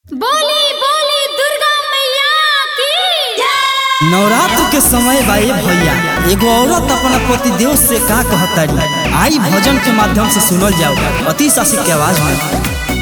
बोली बोली दुर्गा मैया की नवरात्र के समय बा ए भैया एगो औरत अपना पति देव से का कहतारी आई भजन के माध्यम से सुनल जाओ अति शासिक के आवाज में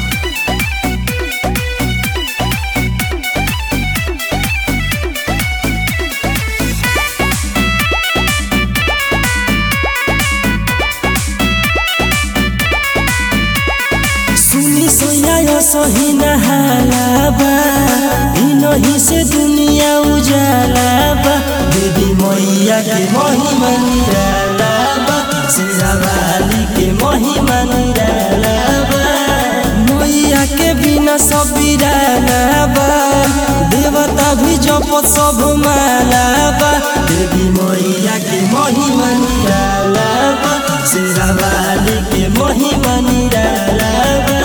सुनी सोया सही नहालाबा इनही से दुनिया उजालाबा देवी मैया के महिमा निरालाबा शेरावाली के महिमा निरालाबा मैया के बिना सब बिरालाबा देवता भी जप सब मालाबा देवी मैया के महिमा निरालाबा शेरावाली के महिमा निरालाबा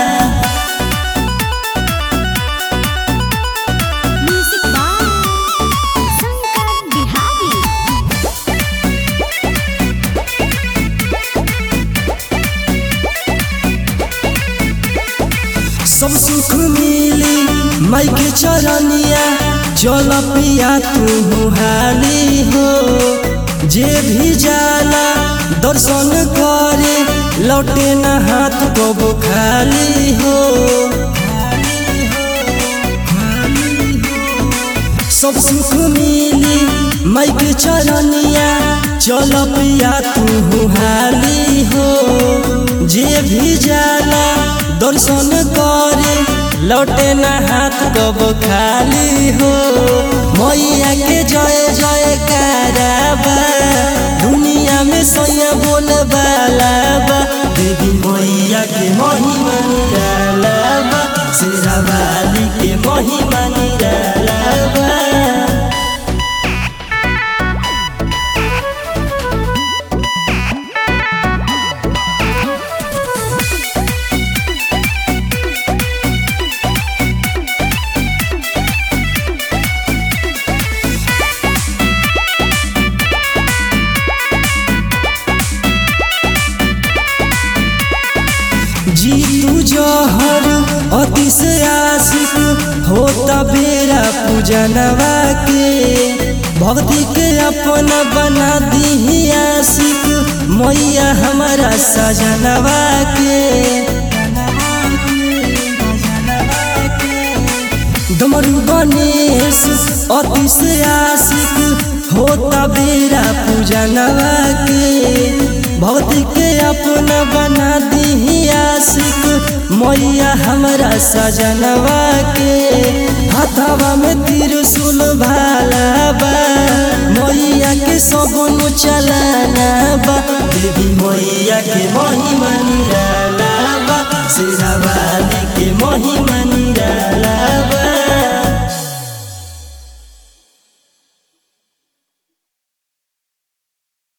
म्यूजिक बाय शंकर बिहारी सब सुख मिली माई के चरनिया चल पिया तू हाली हो जे भी जाला दर्शन करे लौटे न हाथ को खाली हो सब सुख मिली माई के चरनिया चल पिया तू हाली हो जे भी जाला दर्शन करे लौटे न हाथ कब खाली हो मैया के जय जय कराबा दुनिया में सैया बोल बालाबा देवी मैया के महिमा निरालाबा शेरावाली के महिमा निरालाबा जीतू जहर अति से आशिक होता बेरा पूजनवा के भक्ति के अपना बना दी आशिक मैया हमारा सजनवा के डमरू गणेश अति से आशिक होता बेरा पूजनवा के भक्ति के अपना बना दी आशिक मैया हमारा सजनवा के हाथवा में त्रिशूल भाला बा मैया के सगुन चलाना बा देवी मैया के महिमा निराला बा शेरावाली के महिमा